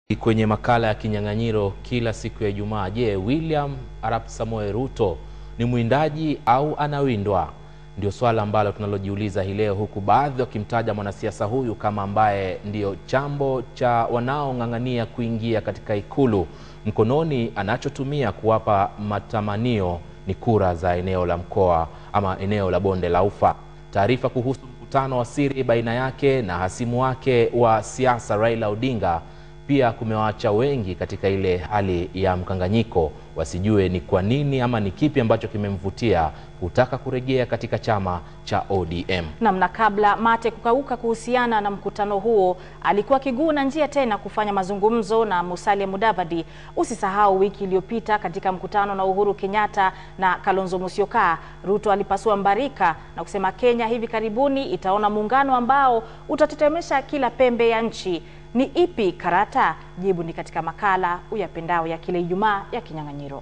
Kwenye makala ya kinyang'anyiro kila siku ya Ijumaa, je, William Arap Samoei Ruto ni mwindaji au anawindwa? Ndio swala ambalo tunalojiuliza hii leo, huku baadhi wakimtaja mwanasiasa huyu kama ambaye ndio chambo cha wanaong'ang'ania kuingia katika ikulu. Mkononi anachotumia kuwapa matamanio ni kura za eneo la mkoa ama eneo la bonde la Ufa. Taarifa kuhusu mkutano wa siri baina yake na hasimu wake wa siasa Raila Odinga pia kumewaacha wengi katika ile hali ya mkanganyiko, wasijue ni kwa nini ama ni kipi ambacho kimemvutia kutaka kurejea katika chama cha ODM. Nam, na kabla mate kukauka kuhusiana na mkutano huo, alikuwa akiguna njia tena kufanya mazungumzo na Musalia Mudavadi. Usisahau wiki iliyopita katika mkutano na Uhuru Kenyatta na Kalonzo Musyoka, Ruto alipasua mbarika na kusema Kenya hivi karibuni itaona muungano ambao utatetemesha kila pembe ya nchi. Ni ipi karata? Jibu ni katika makala uyapendao ya kila Ijumaa ya Kinyang'anyiro.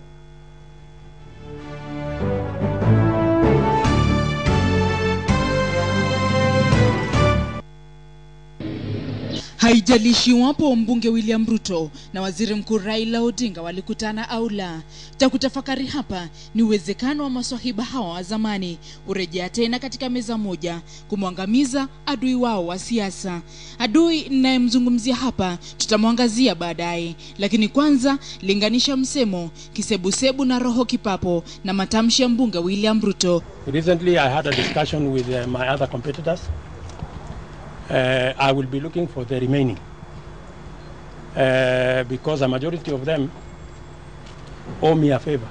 Haijalishi iwapo mbunge William Ruto na waziri mkuu Raila Odinga walikutana au la, cha kutafakari hapa ni uwezekano wa maswahiba hawa wa zamani kurejea tena katika meza moja kumwangamiza adui wao wa siasa. Adui ninayemzungumzia hapa tutamwangazia baadaye, lakini kwanza linganisha msemo kisebusebu na roho kipapo na matamshi ya mbunge William Ruto. Recently, I had a discussion with uh, my other competitors. Uh, I will be looking for the remaining uh, because a majority of them owe me a favor,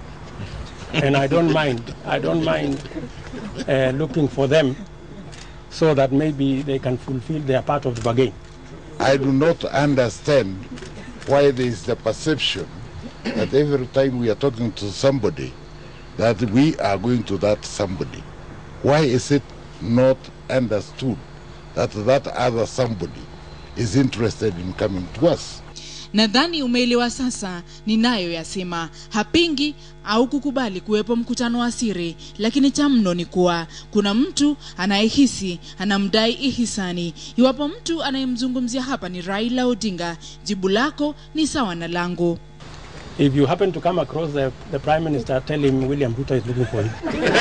and I don't mind. I don't mind uh, looking for them so that maybe they can fulfill their part of the bargain. I do not understand why there is the perception that every time we are talking to somebody that we are going to that somebody. Why is it not understood that that other somebody is interested in coming to us? Nadhani umeelewa sasa ninayoyasema. Hapingi au kukubali kuwepo mkutano wa siri, lakini cha mno ni kuwa kuna mtu anayehisi anamdai ihisani. Iwapo mtu anayemzungumzia hapa ni Raila Odinga, jibu lako ni sawa na langu. If you happen to come across the, the Prime Minister, tell him William Ruto is looking for him.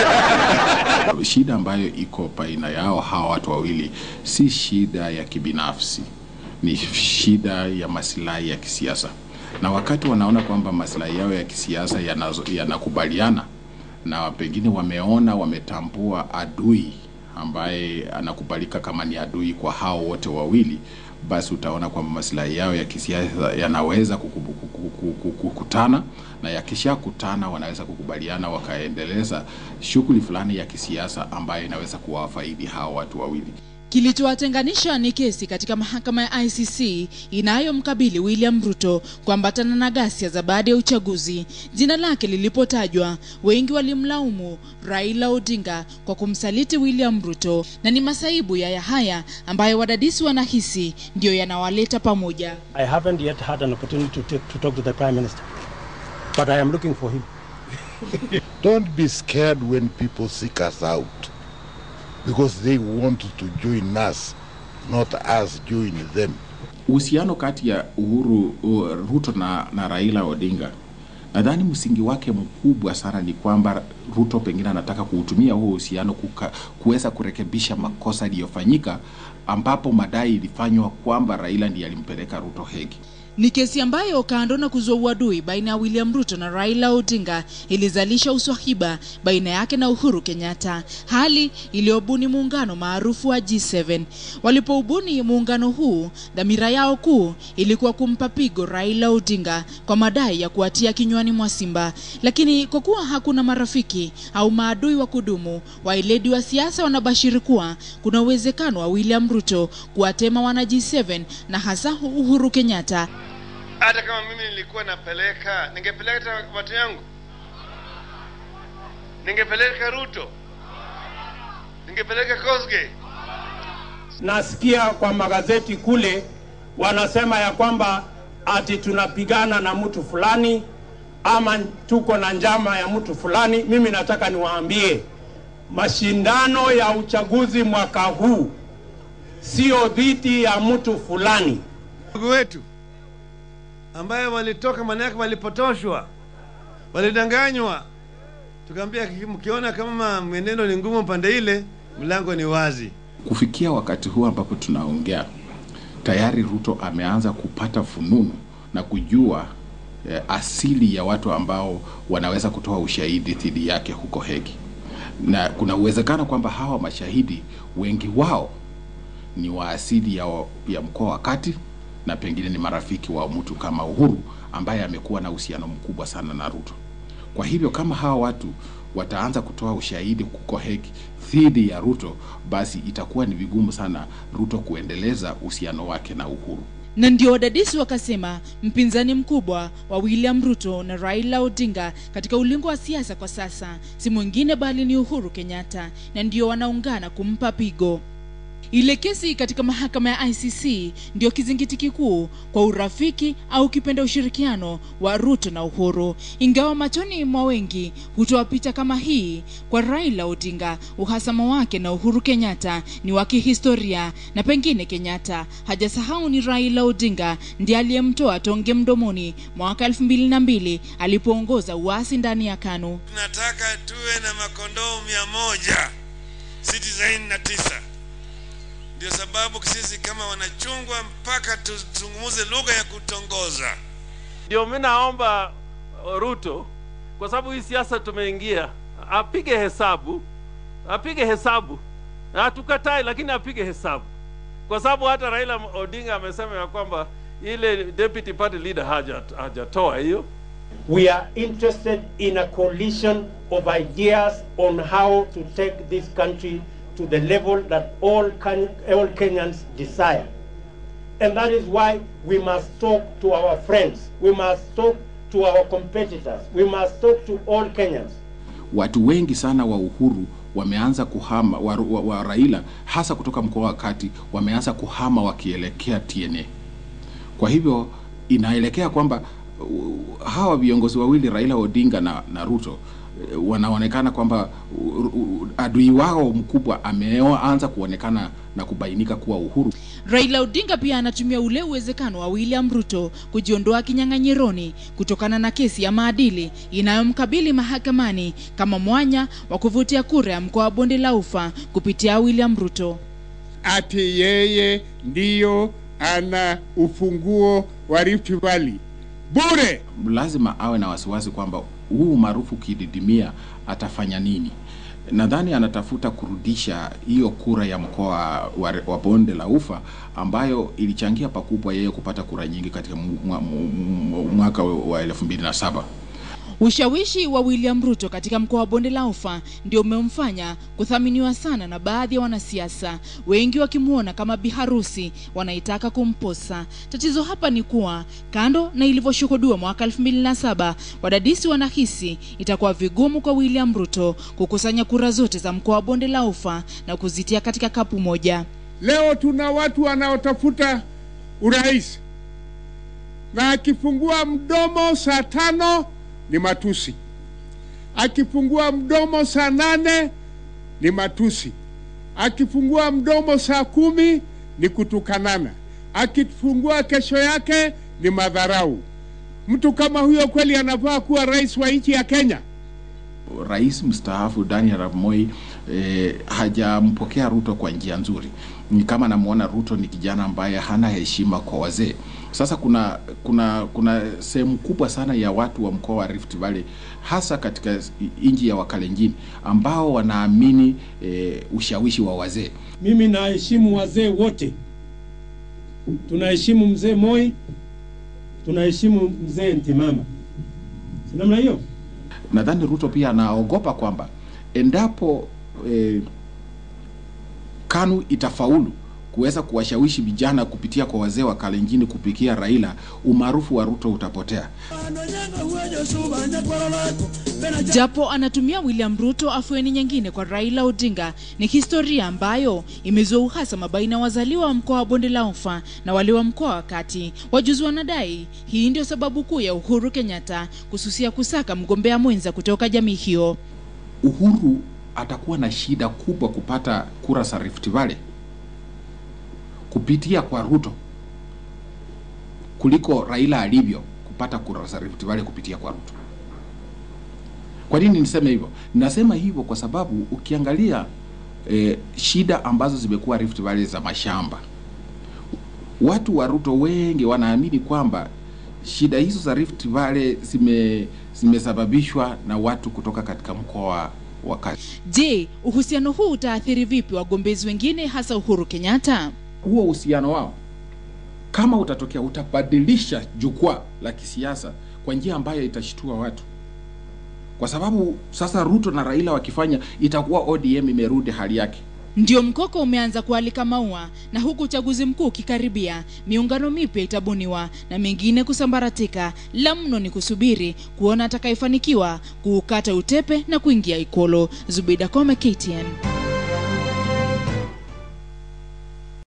Shida ambayo iko baina yao hawa watu wawili si shida ya kibinafsi, ni shida ya masilahi ya kisiasa, na wakati wanaona kwamba masilahi yao ya kisiasa yanazo- yanakubaliana na pengine wameona wametambua adui ambaye anakubalika kama ni adui kwa hao wote wawili, basi utaona kwamba masilahi yao ya kisiasa yanaweza kukubu- kuku- kuku- kukutana, na yakishakutana wanaweza kukubaliana wakaendeleza shughuli fulani ya kisiasa ambayo inaweza kuwafaidi hao watu wawili. Kilichowatenganisha ni kesi katika mahakama ya ICC inayomkabili William Ruto kuambatana na ghasia za baada ya uchaguzi. Jina lake lilipotajwa, wengi walimlaumu Raila Odinga kwa kumsaliti William Ruto, na ni masaibu ya haya ambayo wadadisi wanahisi ndiyo yanawaleta pamoja. I haven't yet had an opportunity to, take, to talk to the Prime Minister, but I am looking for him. Don't be scared when people seek us out because they want to join us, not us join them. Uhusiano kati ya Uhuru uh, Ruto na, na Raila Odinga nadhani msingi wake mkubwa sana ni kwamba Ruto pengine anataka kuutumia huo uhusiano kuka- kuweza kurekebisha makosa yaliyofanyika, ambapo madai ilifanywa kwamba Raila ndiye alimpeleka Ruto Hegi. Ni kesi ambayo kando na kuzua uadui baina ya William Ruto na Raila Odinga ilizalisha uswahiba baina yake na Uhuru Kenyatta, hali iliyobuni muungano maarufu wa G7. Walipoubuni muungano huu, dhamira yao kuu ilikuwa kumpa pigo Raila Odinga kwa madai ya kuatia kinywani mwa simba. Lakini kwa kuwa hakuna marafiki au maadui wa kudumu, waeledi wa siasa wanabashiri kuwa kuna uwezekano wa William Ruto kuwatema wana G7 na hasa Uhuru Kenyatta hata kama mimi nilikuwa napeleka ningepeleka watu yangu ningepeleka ruto ningepeleka kosge Nasikia kwa magazeti kule wanasema ya kwamba ati tunapigana na mtu fulani ama tuko na njama ya mtu fulani. Mimi nataka niwaambie mashindano ya uchaguzi mwaka huu sio dhidi ya mtu fulani. ndugu wetu ambayo walitoka, maana yake walipotoshwa, walidanganywa. Tukaambia mkiona kama mwenendo ni ngumu pande ile, mlango ni wazi. Kufikia wakati huu ambapo tunaongea, tayari Ruto ameanza kupata fununu na kujua eh, asili ya watu ambao wanaweza kutoa ushahidi dhidi yake huko Hegi, na kuna uwezekano kwamba hawa mashahidi wengi wao ni wa asili ya, ya mkoa wa Kati na pengine ni marafiki wa mtu kama Uhuru ambaye amekuwa na uhusiano mkubwa sana na Ruto. Kwa hivyo kama hawa watu wataanza kutoa ushahidi huko Hegi dhidi ya Ruto, basi itakuwa ni vigumu sana Ruto kuendeleza uhusiano wake na Uhuru. na ndio wadadisi wakasema mpinzani mkubwa wa William Ruto na Raila Odinga katika ulingo wa siasa kwa sasa si mwingine bali ni Uhuru Kenyatta, na ndio wanaungana kumpa pigo. Ile kesi katika mahakama ya ICC ndio kizingiti kikuu kwa urafiki au kipenda ushirikiano wa Ruto na Uhuru, ingawa machoni mwa wengi hutoa picha kama hii kwa Raila Odinga. Uhasama wake na Uhuru Kenyatta ni wa kihistoria, na pengine Kenyatta hajasahau ni Raila Odinga ndiye aliyemtoa tonge mdomoni mwaka elfu mbili na mbili alipoongoza uasi ndani ya KANU. Tunataka tuwe na makondoo mia moja sitini na tisa. Ndio sababu sisi kama wanachungwa mpaka tuzungumuze lugha ya kutongoza. Ndio mimi naomba uh, Ruto, kwa sababu hii siasa tumeingia, apige hesabu, apige hesabu. Hatukatai, lakini apige hesabu, kwa sababu hata Raila Odinga amesema ya kwamba ile deputy party leader haja hajatoa hiyo. We are interested in a coalition of ideas on how to take this country to the level that all, Ken- all Kenyans desire. And that is why we must talk to our friends. We must talk to our competitors. We must talk to all Kenyans. Watu wengi sana wa Uhuru wameanza kuhama wa, wa, wa Raila hasa kutoka mkoa wa Kati wameanza kuhama wakielekea TNA. Kwa hivyo inaelekea kwamba uh, hawa viongozi wawili Raila Odinga na, na Ruto eh, wanaonekana kwamba uh, uh, adui wao mkubwa ameanza kuonekana na kubainika kuwa Uhuru. Raila Odinga pia anatumia ule uwezekano wa William Ruto kujiondoa kinyang'anyironi kutokana na kesi ya maadili inayomkabili mahakamani kama mwanya wa kuvutia kura ya mkoa wa Bonde la Ufa kupitia William Ruto. ati yeye ndiyo ana ufunguo wa Rift Valley bure. lazima awe na wasiwasi kwamba huu umaarufu ukididimia atafanya nini. Nadhani anatafuta kurudisha hiyo kura ya mkoa wa, wa Bonde la Ufa ambayo ilichangia pakubwa yeye kupata kura nyingi katika mu- mwa- mu- mu- mwaka wa elfu mbili na saba. Ushawishi wa William Ruto katika mkoa wa Bonde la Ufa ndio umemfanya kuthaminiwa sana na baadhi ya wanasiasa, wengi wakimwona kama biharusi wanaitaka kumposa. Tatizo hapa ni kuwa kando na ilivyoshuhudiwa mwaka 2007 wadadisi wanahisi itakuwa vigumu kwa William Ruto kukusanya kura zote za mkoa wa Bonde la Ufa na kuzitia katika kapu moja. Leo tuna watu wanaotafuta urais, na akifungua mdomo saa tano ni matusi, akifungua mdomo saa nane ni matusi, akifungua mdomo saa kumi ni kutukanana, akifungua kesho yake ni madharau. Mtu kama huyo kweli anafaa kuwa rais wa nchi ya Kenya? Rais mstaafu Daniel Arap Moi eh, hajampokea Ruto kwa njia nzuri. Ni kama namuona Ruto ni kijana ambaye hana heshima kwa wazee. Sasa kuna kuna kuna sehemu kubwa sana ya watu wa mkoa wa Rift Valley hasa katika nchi ya Wakalenjin ambao wanaamini eh, ushawishi wa wazee. Mimi naheshimu wazee wote, tunaheshimu mzee Moi, tunaheshimu mzee Ntimama, si namna hiyo? Nadhani Ruto pia anaogopa kwamba endapo eh, KANU itafaulu kuweza kuwashawishi vijana kupitia kwa wazee wa Kalenjini kupikia Raila, umaarufu wa Ruto utapotea. Japo anatumia William Ruto afueni nyingine kwa Raila Odinga, ni historia ambayo imezua uhasama baina ya wazaliwa wa mkoa wa Bonde la Ufa na wale wa mkoa wa Kati. Wajuzi wanadai hii ndio sababu kuu ya Uhuru Kenyatta kususia kusaka mgombea mwenza kutoka jamii hiyo. Uhuru atakuwa na shida kubwa kupata kura za Rift Valley kupitia kwa Ruto kuliko Raila alivyo kupata kura za Rift Valley kupitia kwa Ruto. Kwa nini niseme hivyo? Ninasema hivyo kwa sababu ukiangalia eh, shida ambazo zimekuwa Rift Valley za mashamba, watu wa Ruto wengi wanaamini kwamba shida hizo za Rift Valley zime zimesababishwa na watu kutoka katika mkoa wa Kati. Je, uhusiano huu utaathiri vipi wagombezi wengine hasa Uhuru Kenyatta? Huo uhusiano wao kama utatokea, utabadilisha jukwaa la kisiasa kwa njia ambayo itashtua watu, kwa sababu sasa Ruto na Raila wakifanya, itakuwa ODM imerudi hali yake. Ndio mkoko umeanza kualika maua, na huku uchaguzi mkuu ukikaribia, miungano mipya itabuniwa na mengine kusambaratika. La mno ni kusubiri kuona atakayefanikiwa kuukata utepe na kuingia Ikolo. Zubida Kome, KTN.